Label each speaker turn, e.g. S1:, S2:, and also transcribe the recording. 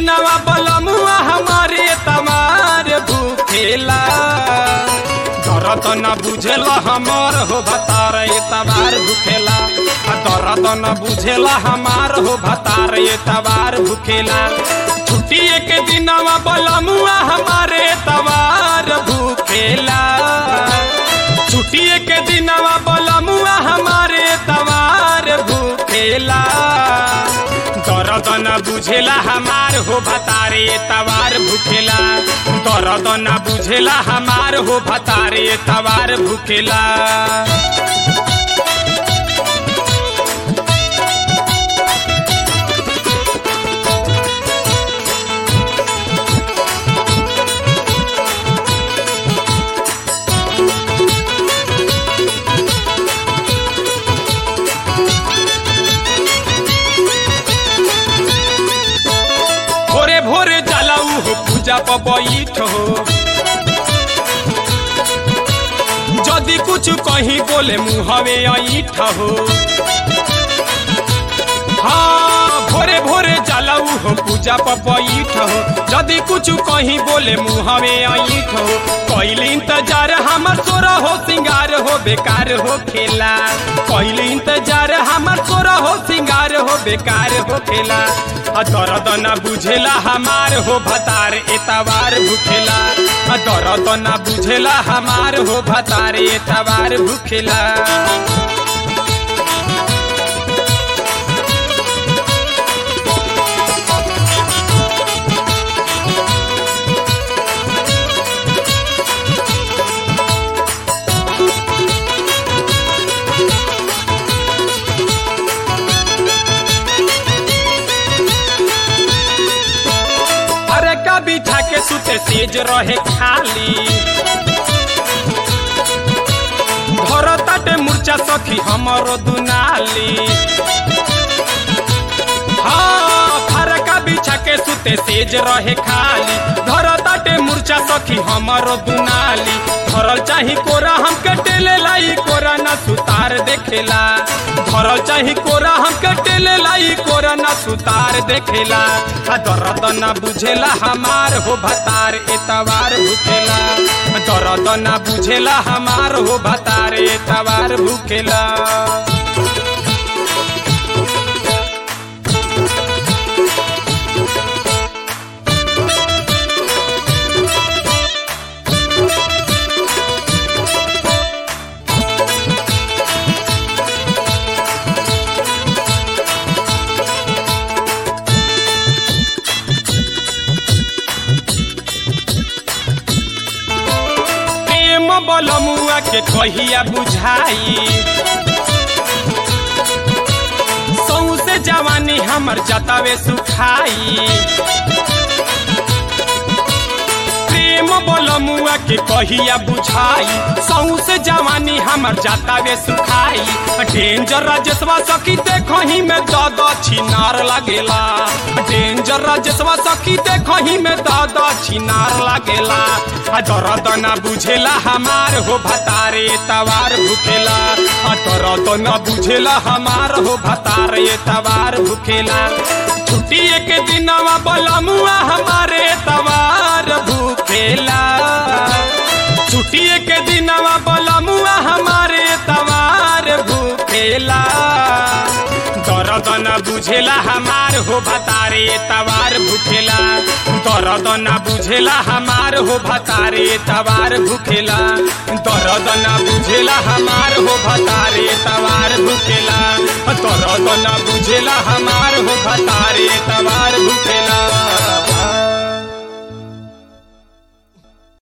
S1: दिनवा बलमुआ हमारे तमार भूखेला दर्द न बुझेला हमार हो भतार तबार भूखेला आ दर्द न बुझेला हमार हो भतार तबार भूखेला छुट्टी के दिनवा बलमुआ हमारे तबार भूखेला छुट्टी के दिनवा बलमुआ हमारे तबार भूखेला दर्द न बुझेला हमार हो भतारे तवार भूखेला दर्द न बुझेला हमार हो भतारे तवार भूखेला भोरे भोरे जलाऊ हो पूजा पर बैठ हो जदि कुछ कहीं बोले मुहवे ऐठ हो हाँ भोरे भोरे जलाऊ हो पूजा पर बैठ हो जदि कुछ कहीं बोले मुहवे ऐठ हो कैल इंतजार हमर सोरा हो सिंगार हो बेकार हो खेला कैल इंतजार हमर सोरा हो सिंगार हो बेकार हो खेला आ दर्द न बुझेला हमार हो भतार एतवार भूखेला आ दर्द न बुझेला हमार हो भतार एतवार भूखेला अरे का बिठा के सुते सेज रहे खाली घर ताटे मूर्छा सखी हमरो दुनाली हाँ फरका बिछा के सुते सेज रहे खाली घर ताटे मूर्छा सखी हमरो दुनाली धरल चाही कोरा हमके टेले लाई कोरा न सुतार देखेला धरल चाही कोरा हमके टेले लाई कोरा न सुतार देखेला आ दर्द न बुझेला हमार हो भतार एतवार भूखेला दर्द न बुझेला हमार हो भतार एतवार भूखेला प्रेम बलमुआ के कहिया बुझाई सौसे जवानी हमर जतावे सुखाई प्रेम बलमुआ के कहिया बुझाई सौसे जवानी हमर जतावे सुखाई डेंजर राजेशवा सखी देखही में दद छिनार लागेला डेंजर राजेशवा सखी देखही में दद छिनार लागेला आ दर्द न बुझेला हमार हो भतारे तवार भूखेला आ दर्द न बुझेला हमार हो भतारे तवार भूखेला छुट्टी के दिनवा बलमुआ हमारे तवार भूखेला छुट्टी के दिनवा बलमुआ हमारे तवार भूखेला दर्द न बुझेला हमार हो भतारे तवार भूखेला दर्द न बुझेला हमार हो भतारे तवार भूखेला दर्द न बुझेला हमार हो भतारे तवार भूखेला दर्द न बुझेला हमार हो भतारे तवार भूखेला